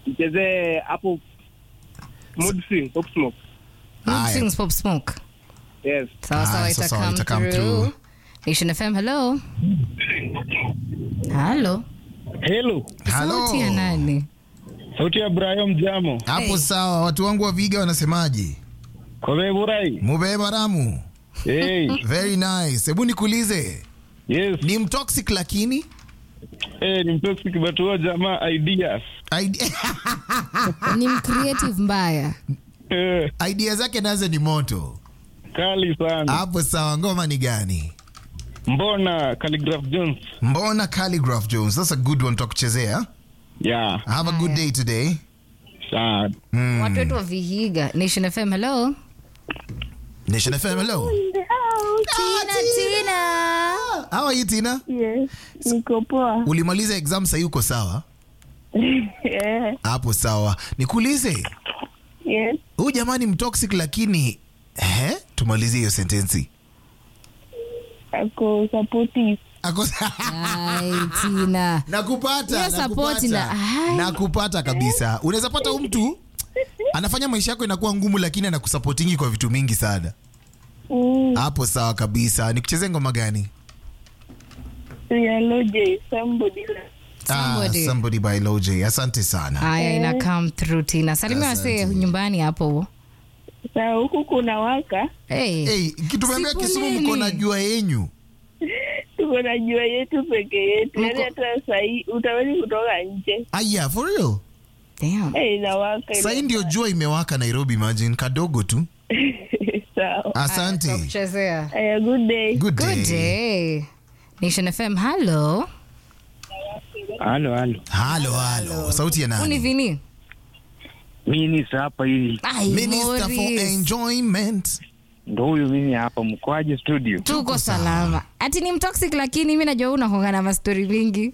Mchezee hapo Mood Swing, Pop Smoke. Mood Haya. Swings Pop Smoke. Yes. Sawa sawa, Haya, ita sawa, come ita come through. through. Nation FM, hello. Hello. Hello. Sauti ya nani? Sauti ya Brian Jamo. hapo Hey. sawa watu wangu wa viga wanasemaje Kobe Burai. mubeba ramu Hey. very nice hebu nikuulize Yes. ni mtoxic lakini Eh, ni mtoxic but huwa jamaa ideas. idea, Ni mcreative mbaya. Eh, idea zake nazo ni moto kali sana. hapo sawa ngoma ni gani Mbona Calligraph Jones? mbona calligraph jones that's a good one takuchezea Yeah. have a good day today Sad. mm. Watu wetu wa Vihiga. Nation FM, hello. nation fm hello Tina, Tina. how are you tina Yes, niko poa. ulimaliza exam sahii uko sawa Yeah, hapo sawa nikuulize yes. huyu jamani mtoxic lakini eh? tumalizie hiyo sentensi Ako supportive. Ako- Ai, Tina. nakupata Hiyo support nakupata. na- ai. nakupata kabisa unaweza pata huyu mtu anafanya maisha yako inakuwa ngumu lakini anakusapotingi kwa vitu mingi sana Mm, hapo sawa kabisa nikuchezee ngoma gani Yellow J, somebody like Somebody. Ah, somebody by Loj asante sana Haya, ina come through Tina. Salimia Asante. wasee nyumbani hapo. Saa huku kuna waka, Hey. hey, kitumeambia Siku Kisumu nini? mko na jua yenyu tuko na jua yetu peke yetu, Mko- yaani hata sahii utawezi kutoka nje. aya for real Damn. Hey, inawaka sahii ndio jua imewaka nairobi imagine kadogo tu sawa. asante Kuchezea. Aya, good day. good day, Good day. Nation FM, hello. Halo, halo. halo halo sauti ya Uni nani vini? Mimi hapa hivi. Ai, minister for Morris. enjoyment Ndo huyu mimi hapa mkoaje studio. Tuko salama. Ati ni mtoxic lakini mi najua unakonga na mastori mingi.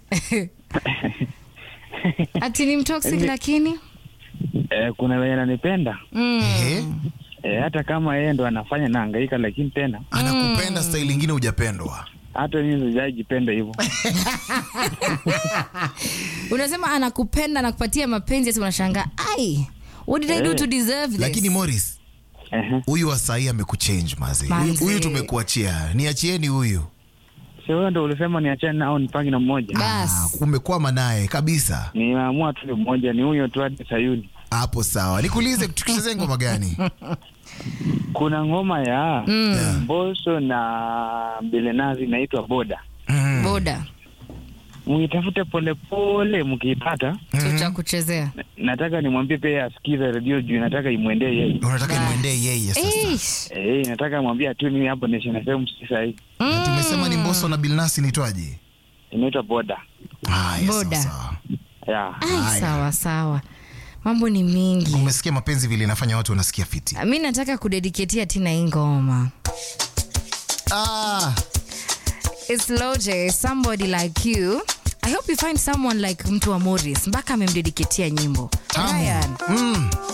Ati ni mtoxic lakini? Eh, kuna wenye ananipenda. Mm. Ehe. Eh, hata kama yeye ndo anafanya nahangaika lakini tena anakupenda style ingine hujapendwa hata mimi sijajipenda hivyo. Unasema anakupenda anakupatia mapenzi ati unashangaa, ai, what did I do Eh. to deserve this? lakini Morris Ehe. huyu wa sahii amekuchange mazi Manze. Huyu- huyu tumekuachia niachieni huyu Si wewe ndo ulisema niachane nao nipange na mmoja. Ah, Bas. umekwama naye kabisa Nimeamua tu ni mmoja ni huyo tu hadi Sayuni. hapo sawa nikuulize tukichezee ngoma gani Kuna ngoma ya Yeah. Mbosso na Bilenazi inaitwa Boda. Mm. Boda. Muitafute polepole, mkiipata Tutakuchezea. nataka nimwambie pia asikize redio juu nataka imwendee yeye. unataka imwendee yeye sasa Eish. Eh, nataka mwambie atu mimi hapo Nation FM sasa hii. Na tumesema ni mboso na bilnasi nitwaje Inaitwa Boda. haya sawa Boda. sawa Yeah. Ai, Haya. sawa sawa. Mambo ni mingi. umesikia mapenzi vile inafanya watu wanasikia fiti Mi nataka kudediketia Tina hii ngoma. ah, It's Loje, somebody like you. I hope you find someone like mtu wa Morris mpaka amemdediketia nyimbo. tamu. Ryan. Mm.